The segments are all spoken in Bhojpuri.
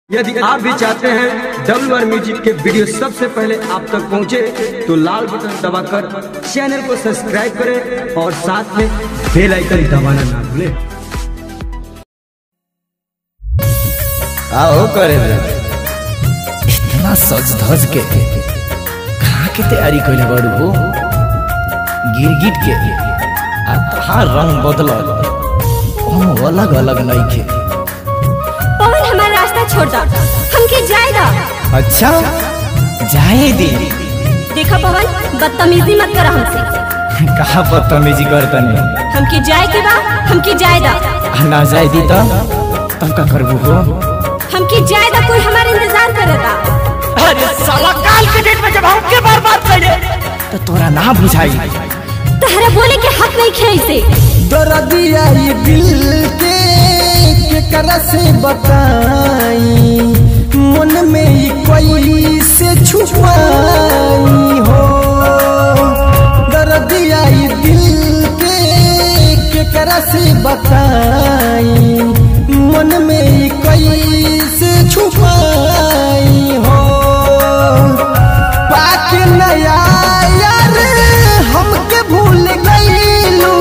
यदि आप भी चाहते हैं डब्ल्यू आर म्यूजिक के वीडियो सबसे पहले आप तक पहुंचे तो लाल बटन दबाकर चैनल को सब्सक्राइब करें और साथ में बेल आइकन दबाना ना भूलें आओ करे इतना सज धज के कहाँ के तैयारी कैले बड़ू हो गिरगिट के आ तहार रंग बदलल कोनो अलग अलग नहीं के पवन हमारा रास्ता छोड़ दो हमके जाए दो अच्छा जाए दी देखा पवन बदतमीजी मत करो हमसे कहा बदतमीजी करतनी हमके जाए के बा हमके जाए दो आ ना जाए दी तो तब का करबू हो हमके जाए दो कोई हमारा इंतजार करता अरे साला काल के डेट में जब हमके बर्बाद करे तो तोरा ना बुझाई तहरा बोले के हक नहीं खे से दर्दिया ये दिल के केकरा से बताई मन में ही कोई से छुपाई हो दर्दिया ये दिल के केकरा से बताई मन में ही कोई से छुपाई हो पाक नया यार हमके भूल गईलू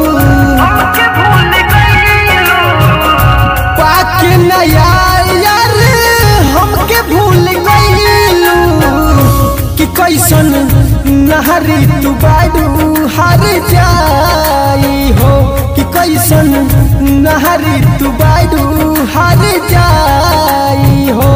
पाक नया यार हमके भूल गईलू कि कैसन नहरी तू बाडू हार जाई हो कि कैसन नहरी तू बाडू हार जाई हो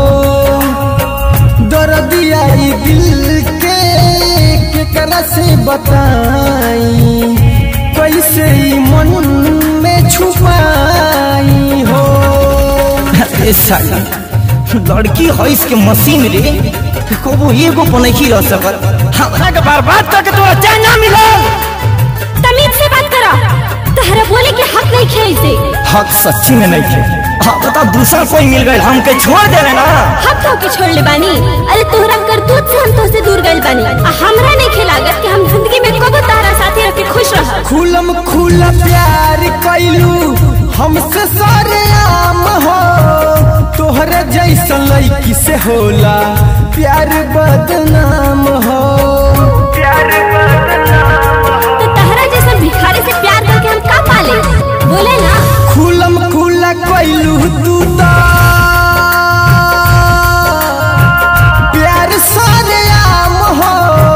दर्दिया ई दिल के केकरा से बताई कैसे ई मन में छुपाई हो अरे साला लड़की है इसके मशीन रे कबो एगो पनखी रह सकल हमरा के बर्बाद करके तोरा चैन ना मिलल तमीज से बात करो तहरा बोले के हक नहीं खे से हक सच्ची में नहीं थे हाँ बता दूसरा कोई मिल गए हमके छोड़ दे ना हक तो के छोड़ ले बानी अरे तोहरा करतूत से हम तो से दूर गइल बानी आ हमरा नहीं खेलागत कि हम जिंदगी में कबो तारा साथी रह के खुश रह खुलम खुला प्यार कैलू हमसे सारे आम हो तोहरा जैसा लड़की से होला प्यार बदनाम हो तो तहरा जैसा भिखारी से प्यार करके हम का पाले बोले ना खुलम खुला कैलू तू तो प्यार सारे आम हो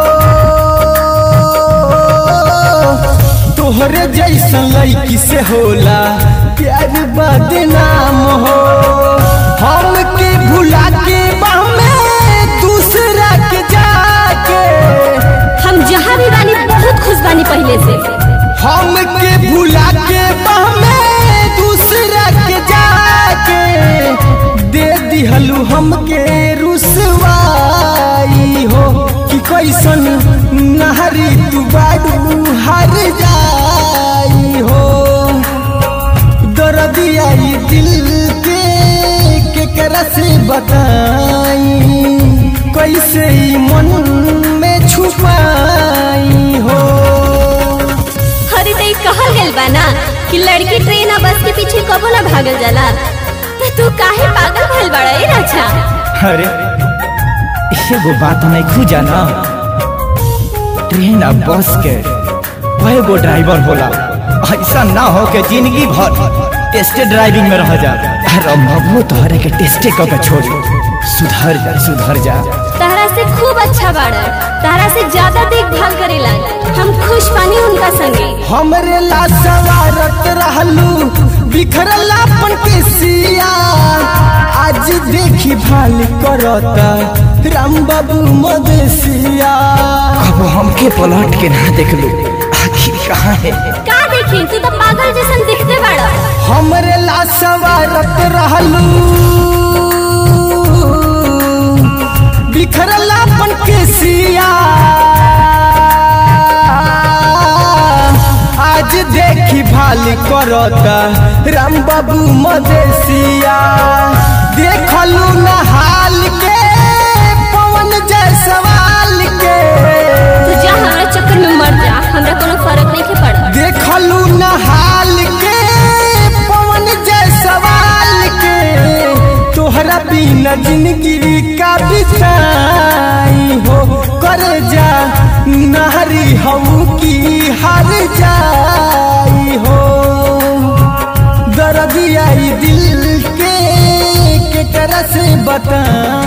तोहरे जैसा लड़की से होला प्यार बदनाम हो हम के भुला के में दूसरा के जाके हम जहाँ भी बानी बहुत खुश बानी पहले से हम के भुला के में दूसरा के जाके दे दिहलू हमके रुसवाई हो कि कैसन नहरी तू बाडू हर जाई हो दर्दिया ई दिल के केकरा से बताई कैसे ई मन में छुपाई हो अरे तो कहल गइल बा ना कि लड़की ट्रेन आ बस के पीछे कबो ना भागल जाला तो तू काहे पागल भइल बड़ा ए राजा अरे एगो बात नहीं खुजा ना ट्रेन आ बस के कई गो ड्राइवर होला ऐसा ना हो के जिंदगी भर टेस्टे ड्राइविंग में रह जा अरे बबू तोहरे के टेस्टे क के छोड़ी सुधर जा सुधर जा तारा से खूब अच्छा बाड़ा तारा से ज्यादा देखभाल करेला हम खुश पानी उनका संगे हमरे ला सवारत रहलू बिखरल अपन के सिया आज देखी भाल करता राम बाबू मदेसिया अब हमके पलट के ना देख लो आखिर कहाँ है का देखी तू तो पागल जैसन दिखते बाड़ा हमरे ला सवारत रहलू बिखरल अपन के सिया आज देखी भाल करता राम बाबू मदेसिया देखलू न हाल के पवन जयसवाल के तू जा हमारा चक्कर में मर जा हमरा कोनो फर्क नहीं के पड़ा देखलू न हाल के पवन जयसवाल के तोहरा बिन बिना जिंदगी का बिताई हो करे जा नारी हऊ की हार जाई हो दर्द आई दिल के के तरह से बता